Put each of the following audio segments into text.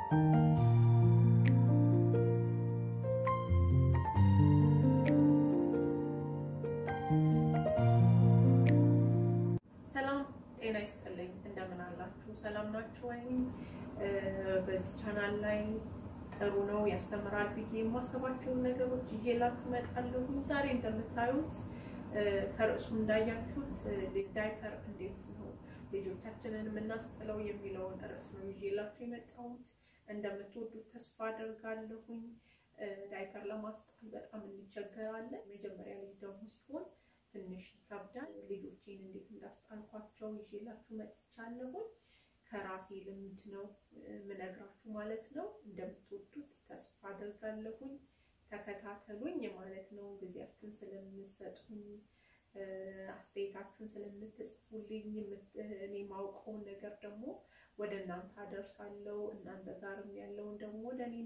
ሰላም ጤና ይስጥልኝ። እንደምን አላችሁ? ሰላም ናችሁ ወይ? በዚህ ቻናል ላይ ጥሩ ነው ያስተምራል ብዬ የማስባቸውን ነገሮች ይዤላችሁ እመጣለሁ። ዛሬ እንደምታዩት ከርዕሱ እንዳያችሁት ዳይፐር እንዴት ነው ልጆቻችንን የምናስጥለው የሚለውን ርዕስ ነው ይዤላችሁ የመጣሁት። እንደምትወዱት ተስፋ አደርጋለሁኝ። ዳይፐር ለማስጣል በጣም እንቸገራለን። መጀመሪያ ልጅ ደግሞ ሲሆን ትንሽ ይከብዳል። ልጆቼን እንዴት እንዳስጣልኳቸው ይዤላችሁ መጥቻለሁኝ። ከራሴ ልምድ ነው ምነግራችሁ ማለት ነው። እንደምትወዱት ተስፋ አደርጋለሁኝ። ተከታተሉኝ ማለት ነው። ጊዜያችሁን ስለምትሰጡኝ፣ አስተያየታችሁን ስለምትጽፉልኝ፣ እኔ ማውቀውን ነገር ደግሞ ወደ እናንተ አደርሳለሁ። እናንተ ጋርም ያለውን ደግሞ ወደ እኔ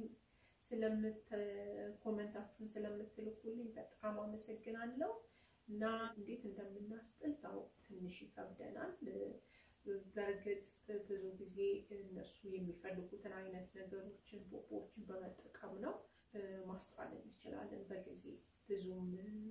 ኮመንታችሁን ስለምትልኩልኝ በጣም አመሰግናለሁ። እና እንዴት እንደምናስጥል ታው ትንሽ ይከብደናል። በእርግጥ ብዙ ጊዜ እነሱ የሚፈልጉትን አይነት ነገሮችን ቦቦዎችን በመጠቀም ነው ማስጣል እንችላለን። በጊዜ ብዙም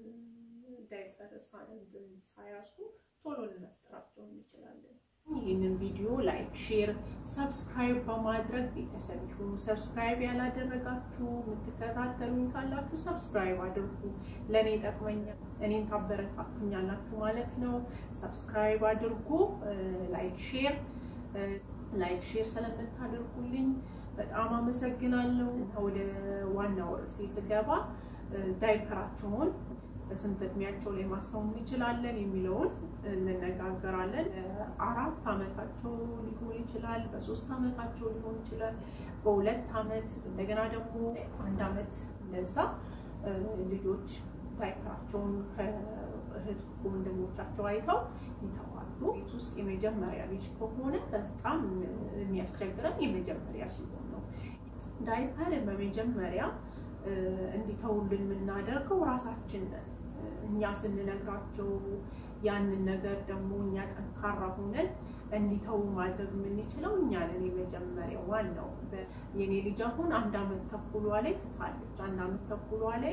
ዳይፐር ሳያሱ ቶሎ ልናስጥራቸው እንችላለን። ይህንን ቪዲዮ ላይክ፣ ሼር፣ ሰብስክራይብ በማድረግ ቤተሰብ ይሁኑ። ሰብስክራይብ ያላደረጋችሁ የምትከታተሉኝ ካላችሁ ሰብስክራይብ አድርጉ። ለእኔ ይጠቅመኛል፣ እኔን ታበረታቱኛላችሁ ማለት ነው። ሰብስክራይብ አድርጉ። ላይክ ሼር ላይክ ሼር ስለምታደርጉልኝ በጣም አመሰግናለሁ። ወደ ዋናው ርዕሴ ስገባ ዳይፐራቸውን በስንት እድሜያቸው ላይ ማስተው እንችላለን የሚለውን እንነጋገራለን። አራት ዓመታቸው ሊሆን ይችላል፣ በሶስት ዓመታቸው ሊሆን ይችላል፣ በሁለት ዓመት እንደገና ደግሞ አንድ ዓመት እንደዛ ልጆች ዳይፐራቸውን ከእህት ወንድሞቻቸው አይተው ይተዋሉ። ቤት ውስጥ የመጀመሪያ ልጅ ከሆነ በጣም የሚያስቸግረን የመጀመሪያ ሲሆን ነው። ዳይፐር በመጀመሪያ እንዲተውልን የምናደርገው ራሳችን ነን። እኛ ስንነግራቸው ያንን ነገር ደግሞ እኛ ጠንካራ ሆነን እንዲተው ማድረግ የምንችለው እኛ ነን። የመጀመሪያው ዋናው የኔ ልጅ አሁን አንድ ዓመት ተኩሏ ላይ ትታለች። አንድ ዓመት ተኩሏ ላይ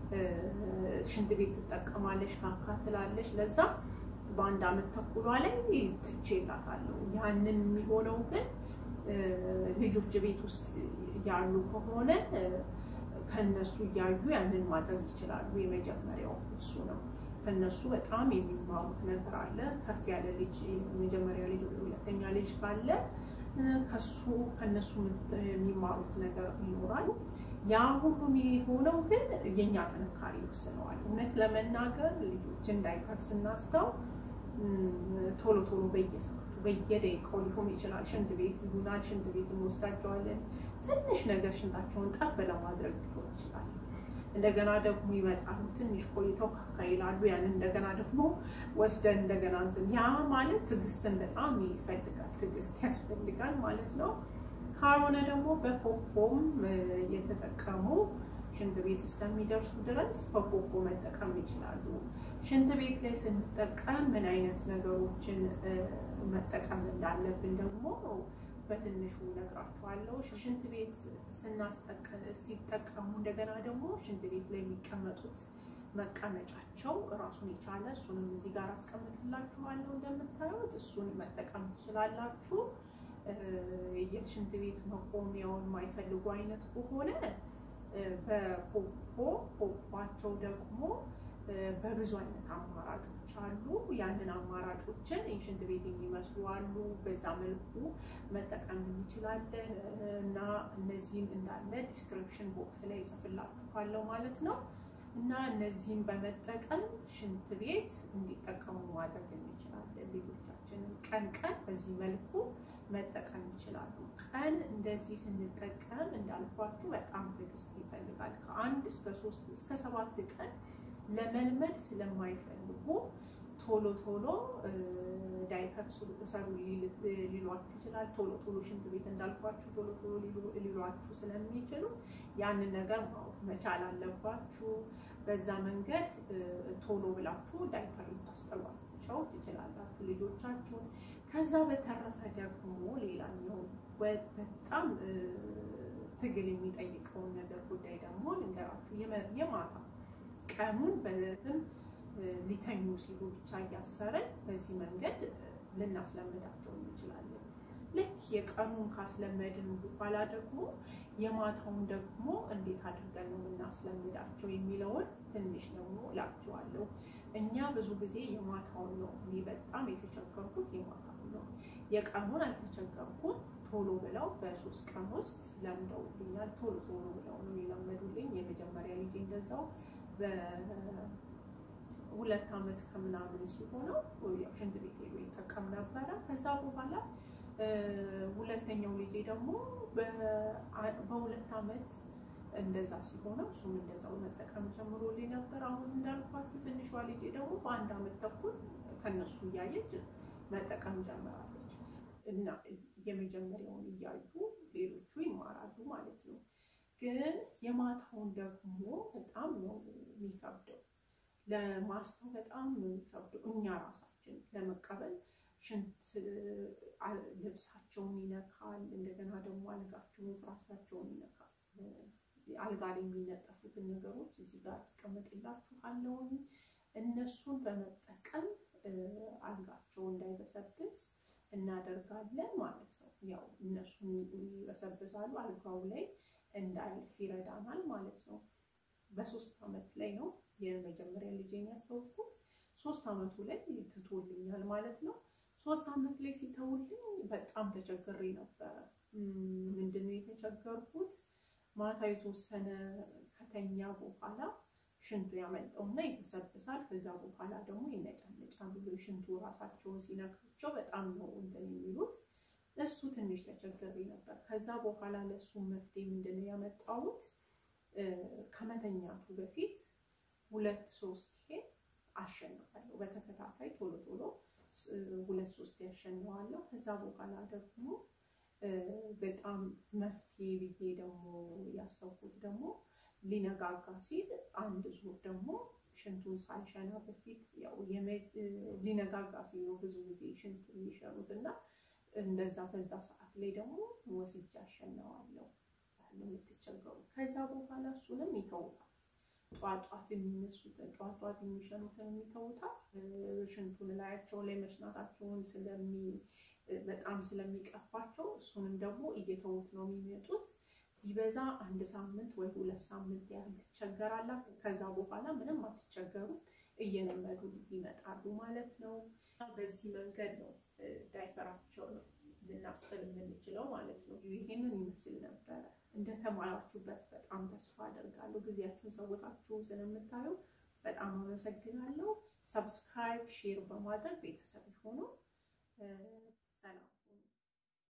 ሽንት ቤት ትጠቀማለች፣ ካካ ትላለች። ለዛ በአንድ ዓመት ተኩሏ ላይ ትቼላታለሁ። ያንን የሚሆነው ግን ልጆች ቤት ውስጥ ያሉ ከሆነ ከነሱ እያዩ ያንን ማድረግ ይችላሉ። የመጀመሪያው እሱ ነው። ከነሱ በጣም የሚማሩት ነገር አለ። ከፍ ያለ ልጅ የመጀመሪያ ልጅ ወደ ሁለተኛ ልጅ ካለ ከሱ ከነሱ የሚማሩት ነገር ይኖራል። ያ ሁሉ የሆነው ግን የኛ ጥንካሬ ይወስነዋል። እውነት ለመናገር ልጆችን ዳይፐር ስናስተው ቶሎ ቶሎ በየሰዓቱ በየደቂቃው ሊሆን ይችላል። ሽንት ቤት ይሉናል። ሽንት ቤት እንወስዳቸዋለን። ትንሽ ነገር ሽንታቸውን ጠብ ለማድረግ ሊሆን ይችላል። እንደገና ደግሞ ይመጣሉ። ትንሽ ቆይተው ካካ ይላሉ። ያንን እንደገና ደግሞ ወስደን እንደገና እንትን ያ ማለት ትዕግስትን በጣም ይፈልጋል። ትዕግስት ያስፈልጋል ማለት ነው። ካልሆነ ደግሞ በፖፖም እየተጠቀሙ ሽንት ቤት እስከሚደርሱ ድረስ በፖፖ መጠቀም ይችላሉ። ሽንት ቤት ላይ ስንጠቀም ምን አይነት ነገሮችን መጠቀም እንዳለብን ደግሞ በትንሹ ነግራችኋለሁ። ሽንት ቤት ሲጠቀሙ እንደገና ደግሞ ሽንት ቤት ላይ የሚቀመጡት መቀመጫቸው ራሱን የቻለ እሱንም እዚህ ጋር አስቀምጥላችኋለሁ። እንደምታዩት እሱን መጠቀም ትችላላችሁ። የሽንት ቤት መቆሚያውን የማይፈልጉ አይነት ከሆነ በፖፖ ፖፖቸው ደግሞ በብዙ አይነት አማራጮች አሉ። ያንን አማራጮችን የሽንት ቤት የሚመስሉ አሉ። በዛ መልኩ መጠቀም እንችላለን እና እነዚህን እንዳለ ዲስክሪፕሽን ቦክስ ላይ እጽፍላችኋለሁ ማለት ነው እና እነዚህን በመጠቀም ሽንት ቤት እንዲጠቀሙ ማድረግ እንችላለን። ልጆቻችንን ቀን ቀን በዚህ መልኩ መጠቀም ይችላሉ። ቀን እንደዚህ ስንጠቀም እንዳልኳችሁ በጣም ትዕግስት ይፈልጋል። ከአንድ እስከ ሶስት እስከ ሰባት ቀን ለመልመድ ስለማይፈልጉ ቶሎ ቶሎ ዳይፐር ሰሩ ሊሏችሁ ይችላል። ቶሎ ቶሎ ሽንት ቤት እንዳልኳችሁ ቶሎ ቶሎ ሊሏችሁ ስለሚችሉ ያንን ነገር ማወቅ መቻል አለባችሁ። በዛ መንገድ ቶሎ ብላችሁ ዳይፐር ልታስጠሏቸው ትችላላችሁ ልጆቻችሁን። ከዛ በተረፈ ደግሞ ሌላኛው በጣም ትግል የሚጠይቀውን ነገር ጉዳይ ደግሞ ልንገራችሁ። የማታ ቀኑን በትን ሊተኙ ሲሉ ብቻ እያሰረን በዚህ መንገድ ልናስለምዳቸው እንችላለን። ልክ የቀኑን ካስለመድን በኋላ ደግሞ የማታውን ደግሞ እንዴት አድርገን ነው የምናስለምዳቸው የሚለውን ትንሽ ደግሞ እላችኋለሁ። እኛ ብዙ ጊዜ የማታውን ነው እኔ በጣም የተቸገርኩት የማታውን ነው። የቀኑን አልተቸገርኩም። ቶሎ ብለው በሶስት ቀን ውስጥ ለምደውልኛል። ቶሎ ቶሎ ብለው ነው የለመዱልኝ። የመጀመሪያ ልጅ እንደዛው በሁለት ዓመት ከምናምን ሲሆነው ያው ሽንት ቤት ሄዶ ይጠቀም ነበረ። ከዛ በኋላ ሁለተኛው ልጄ ደግሞ በሁለት ዓመት እንደዛ ሲሆነው እሱም እንደዛው መጠቀም ጀምሮልኝ ነበር። አሁን እንዳልኳችሁ ትንሿ ልጄ ደግሞ በአንድ ዓመት ተኩል ከነሱ እያየች መጠቀም ጀምራለች እና የመጀመሪያውን እያዩ ሌሎቹ ይማራሉ ማለት ነው። ግን የማታውን ደግሞ በጣም ነው የሚከብደው፣ ለማስተው በጣም ነው የሚከብደው። እኛ ራሳችን ለመቀበል ሽንት ልብሳቸውን ይነካል። እንደገና ደግሞ አልጋቸውን፣ ፍራሻቸውን ይነካል። አልጋ ላይ የሚነጠፉትን ነገሮች እዚህ ጋር አስቀምጥላችኋለሁኝ። እነሱን በመጠቀም አልጋቸው እንዳይበሰብስ እናደርጋለን ማለት ነው። ያው እነሱን ይበሰብሳሉ፣ አልጋው ላይ እንዳያልፍ ይረዳናል ማለት ነው። በሶስት ዓመት ላይ ነው የመጀመሪያ ልጄን ያስተውኩት። ሶስት ዓመቱ ላይ ትቶልኛል ማለት ነው። ሶስት ዓመት ላይ ሲተውልኝ በጣም ተቸግሬ ነበረ። ምንድነው የተቸገርኩት? ማታ የተወሰነ ከተኛ በኋላ ሽንቱ ያመልጠውና ይበሰብሳል። ከዛ በኋላ ደግሞ ይነጫነጫሉ። ሽንቱ ራሳቸውን ሲነካቸው በጣም ነው እንትን የሚሉት። እሱ ትንሽ ተቸግሬ ነበር። ከዛ በኋላ ለእሱ መፍትሄ ምንድነው ያመጣሁት? ከመተኛቱ በፊት ሁለት ሶስት ይሄ አሸንፋለሁ በተከታታይ ቶሎ ቶሎ ሁለት ሶስት ያሸንዋለሁ። ከዛ በኋላ ደግሞ በጣም መፍትሄ ብዬ ደግሞ ያሰብኩት ደግሞ ሊነጋጋ ሲል አንድ ዙር ደግሞ ሽንቱን ሳልሸና በፊት ያው ሊነጋጋ ሲል ነው ብዙ ጊዜ ሽንት የሚሸኑት እና እንደዛ በዛ ሰዓት ላይ ደግሞ ወስጃ አሸነዋለሁ የምትቸገሩ። ከዛ በኋላ እሱንም ይተውታል። ጧጧት የሚነሱትን ጧጧት የሚሸኑትን የሚተውታል። ሽንቱን ላያቸው ላይ መሽናታቸውን ስለሚ በጣም ስለሚቀፋቸው እሱንም ደግሞ እየተዉት ነው የሚመጡት። ቢበዛ አንድ ሳምንት ወይ ሁለት ሳምንት ያህል ትቸገራላችሁ። ከዛ በኋላ ምንም አትቸገሩ፣ እየለመዱ ይመጣሉ ማለት ነው። በዚህ መንገድ ነው ዳይፐራቸውን ልናስጥል የምንችለው ማለት ነው። ይህንን ይመስል ነበረ። እንደተማራችሁበት በጣም ተስፋ አደርጋለሁ። ጊዜያችሁን ሰውታችሁ ስለምታዩ በጣም አመሰግናለሁ። ሰብስክራይብ፣ ሼር በማድረግ ቤተሰብ ሆኖ ሰላም